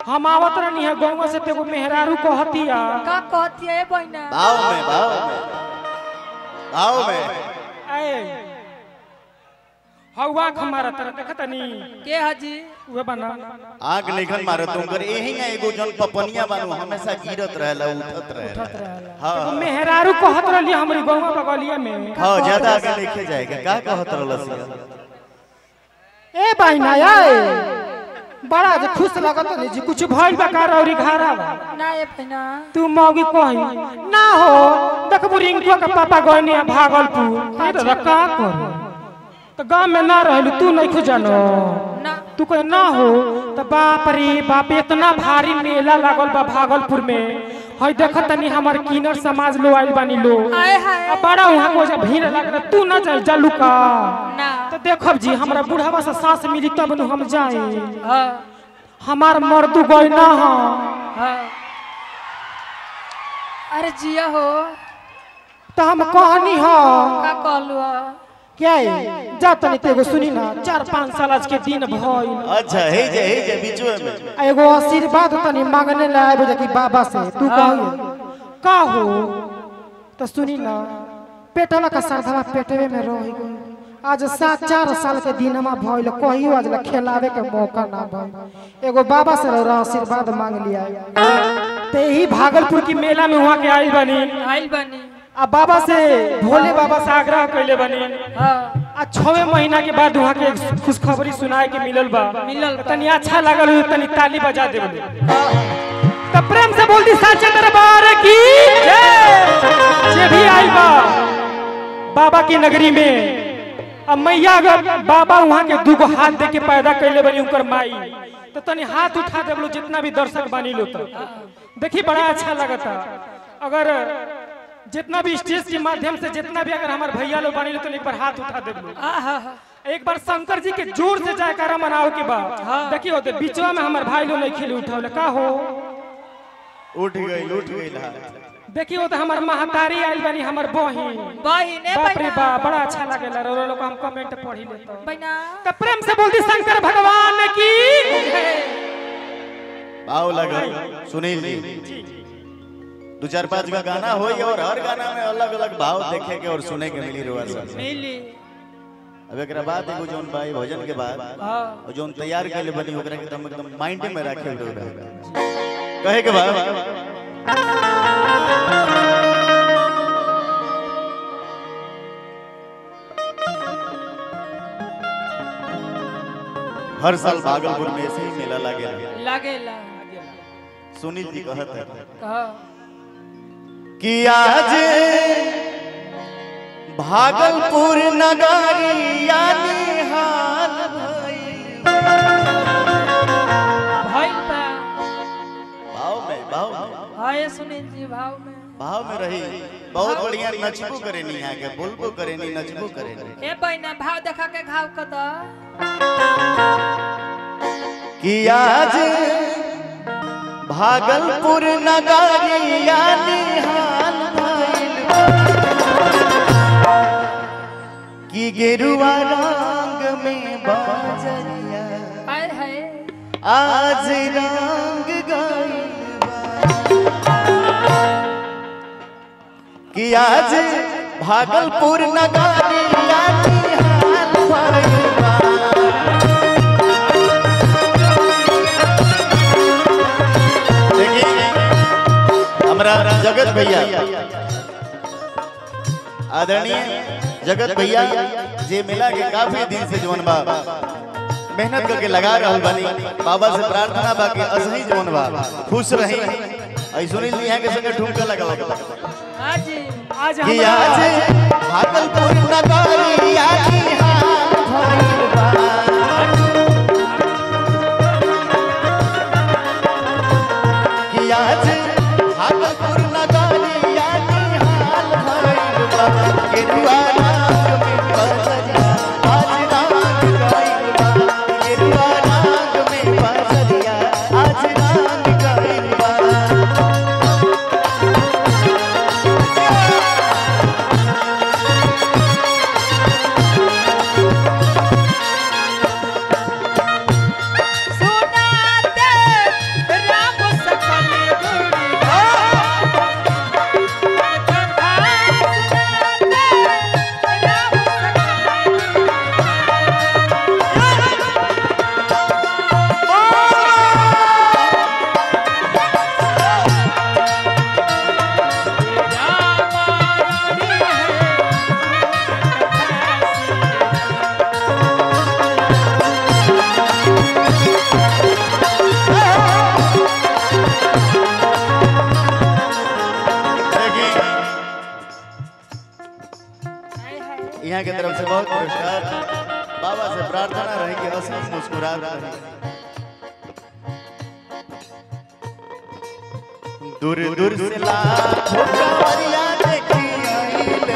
हम आवत रहनी है गौवा से तेगो मेहरारू कहतिया का कहती है बहना भाव में भाव में भाव में ए हवा हमारा तरह देखतनी के हजी उहे बना आग निखन मारे तुम कर यही ना एगो जन पपनिया बानू हमेशा गिरत रहेला उठत रहेला हां एगो मेहरारू कहत रहली हमरी गौवा बगलिया में हां ज्यादा आगे लिखे जाएगा का कहत रहलस ए बहिना ए बड़ा जे खुश लगत नहीं जी कुछ भइल बा कार औरी घारा बा ना ये बहना तू मौगी कही ना हो देखबू रिंकुआ के पापा गइनी है भागलपुर ए दादा का कर तो गांव में ना रहलू तू नहीं खो जानो ना तू कहे ना हो तो बाप रे बाप इतना भारी मेला लागल बा भागलपुर में हई देखत तनी हमर किनर समाज लो आइल बानी लो आए हाय अब बड़ा वहां को जे भीड़ लागल तू ना जाई जालू का ना तो देखब जी हमरा बुढ़ावा से सास मिली तब नु हम जाई हाँ हमार मर्दू गई ना हो हाँ अरे जिया हो तो हम कहनी हो का कहलू हो क्या है? जा तनी तेगो सुनी ना चार पाँच साल आज के दिन भइल अच्छा हे जे हे जे बीचो में आ एगो आशीर्वाद तनी मांगने ला आबे जकी बाबा से तू कहिए का हो तो सुनी ना पेटवा का सरधवा पेटवे में रह गई आज सात चार साल के दिनमा भइल कहियो आज ला खेलावे के मौका ना भइल एगो बाबा से रौरा आशीर्वाद मांग लिया ते ही भागलपुर की मेला में वहाँ के आइल बनी आइल बनी आ बाबा से भोले बाबा से आग्रह कैले बनी हाँ आ छवे महीना के बाद वहाँ के एक खुशखबरी सुनाए के मिलल बा मिलल बा। तनी अच्छा लागल हो तनी ताली बजा दे तो प्रेम से बोल दी साचे दरबार की जय जे भी आई बा बाबा की नगरी में अब मैया अगर बाबा वहाँ के दूगो हाथ दे के पैदा कैले बनी उनकर माई तो तनी हाथ उठा दे जितना भी दर्शक बानी लो तो देखी बड़ा अच्छा लगता अगर जितना भी स्टेज के माध्यम से जितना भी अगर हमारे भैया लोग बानी लो तो एक बार हाथ उठा दे आहा एक बार शंकर जी के जोर से जयकारा मनाओ के बाद देखियो तो बीचवा में हमारे भाई लोग नहीं खेले उठावले का हो उठ गई उठ गई हाथ देखियो तो हमार महतारी आइल बनी हमार बहिन बहिन ए बाप रे बहना बाप बड़ा अच्छा लगेला रो लोग हम कमेंट पढ़ी लेते बहना तो प्रेम से बोलती शंकर भगवान की भाव लगल सुनील जी दो चार पांच का गाना हो और हर गाना में अलग अलग भाव देखे के और सुने के मिली रुआ सब मिली अब एक बाद एगो जोन भाई भजन के बाद हाँ और जोन तैयार के लिए बनी ओकरा के एकदम एकदम माइंड में रखे हुए रहे कहे के बाद हर साल भागलपुर में ऐसे ही मेला लगे लागेला सुनील जी कहत है कहा कि आज भागलपुर नगरी यानी हाल भइल। भइल बा भाव में भाव में हाँ ये सुनील जी भाव में भाव में रही बहुत बढ़िया नचबो करे नी यहाँ के बोलबो करे नी नचबो करे नी ए बहना भाव देखा के घाव कर दा कि आज भागलपुर नगरी यानी हाल भइल कि गेरुआ रंग में बाजरिया हाय हाय आज रंग गइल बा। कि आज भागलपुर नगरी यानी हाल भइल बा। देखिए हमरा जगत भैया आदरणीय जगत भैया जे मिला के काफी दिन से जवन बा मेहनत करके लगा रहल बानी बाबा से प्रार्थना बा कि असही जवन बा खुश रही आई सुनील जी यहाँ के संगे ठुमका लगा लगा हाँ जी आज कि हमरा आज भागलपुर नगरी यानी हाल भइल बा कि आज भागलपुर नगरी यानी हाल भइल बा गेरुआ रंग में बजरिया आज रंग गइल बा गेरुआ रंग में बजरिया आज रंग गइल बा सुनाते यहाँ की तरफ से बहुत पुरस्कार बाबा से प्रार्थना रहे कि असली मुस्कुरा रहे दूर दूर से लाखों कांवरिया देखी आइले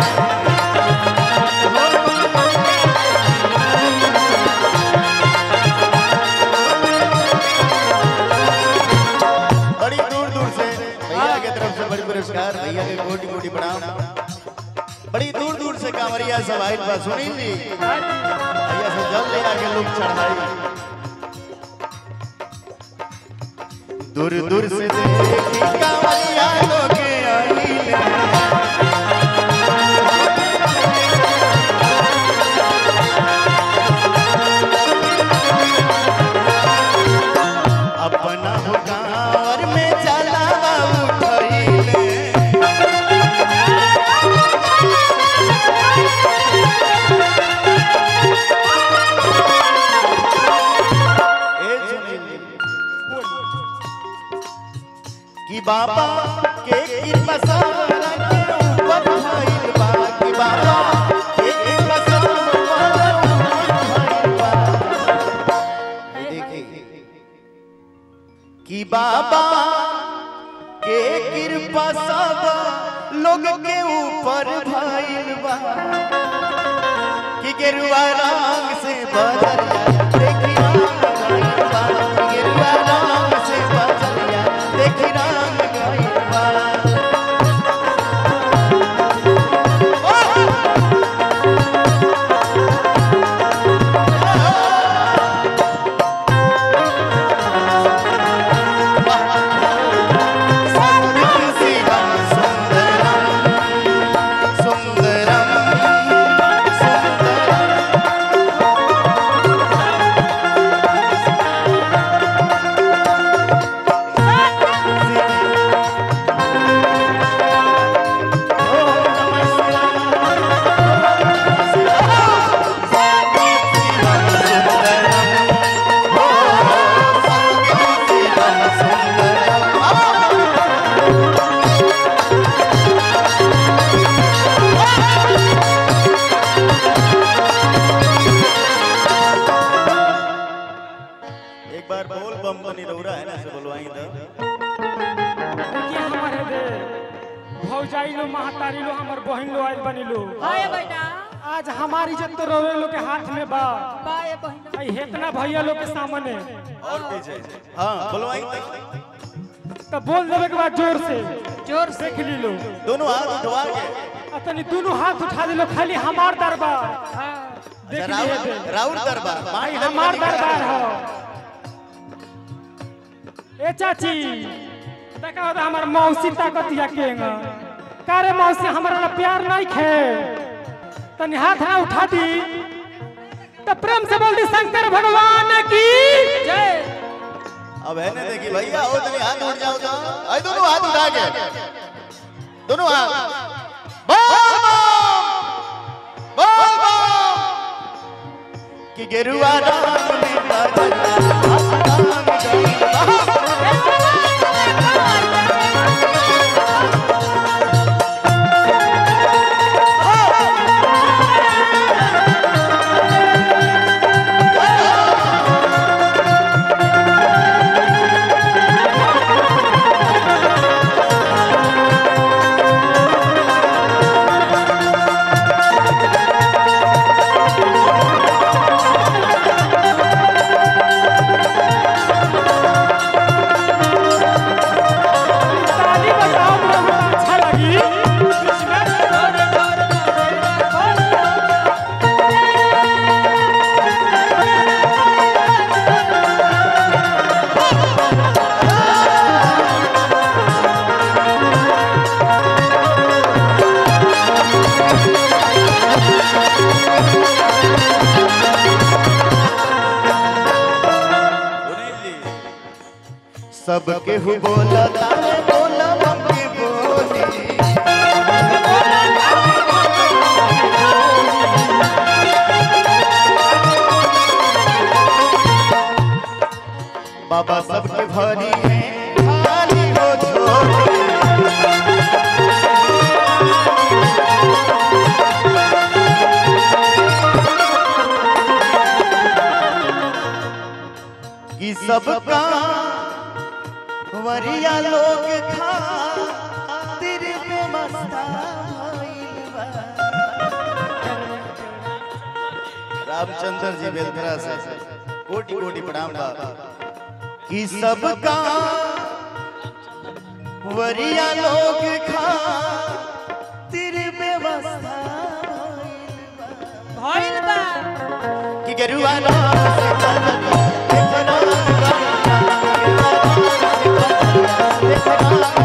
बड़ी दूर दूर से भैया की तरफ से बड़ी पुरस्कार भैया के कोटि कोटि प्रणाम बड़ी दूर दूर से कांवरिया सब आइल बा सुनील जी भैया से जल ले आके लोग चढ़ाई दूर दूर से देखी कांवरिया लोग आइले अपना हो कांवर में चला उठैले ए सुनील जी, कि बाबा के कृपा सारा के ऊपर भइल बा कि बाबा के कृपा सारा ऊपर भइल बा देखिए कि बाबा के कृपा सब लोग के ऊपर भइल बा कि गेरुआ रंग से बदलिया देखी रंग गइल बा कि गेरुआ रंग से बदलिया देखी रंग गइल बा शिवम सुंदरम सुंदरम सुंदरम एक बार बोल बम बनी रौरा है ना से बोलवाई तो देखिए हमारे दे भौजाई लो महतारी लो हमर बहन लो आइल बनी लो हाय बेटा आज हमारी इज्जत तो रोवे लो के हाथ में बा बाय बहिना आई हेतना भैया लोग के सामने और पीछे हाँ बोलवाई तो तो बोल देवे के बाद जोर से जोर से देख ली लो दोनों हाथ उठवा के अतनी दोनों हाथ उठा दिलो खाली हमार दरबार हाँ देख अच्छा, लिए राउर दे राउर दरबार भाई मान हमार दरबार दरबार हो ए चाची देखा होता हमार मौसी ताकतिया केंगा कारे मौसी हमारा ना प्यार नहीं खे तनी हाथ ना उठा दी तो प्रेम से बोल दी शंकर भगवान की जय अब है ना देखी भैया हो तनी हाथ उठ जाओ तो आई दोनों हाथ उठा के दोनों हाथ बोल बम बोल बम कि गेरुआ रंग में बदला ताली बजाओ मुझे अच्छा लगी सबके हु बोला तारे बोला बम की बोली बाबा सबके भरी है खाली हो झोली सबका वरिया लोग खा तिर में मस्ता भइल बा। रामचंद्र जी बेलथरा से कोटि कोटि प्रणाम बा कि सबका वरिया लोग खा तिर व्यवस्था भइल बा कि गरुआ नाम से चलत, देखना गरुआ, गरुआ नाम से चलत, देखना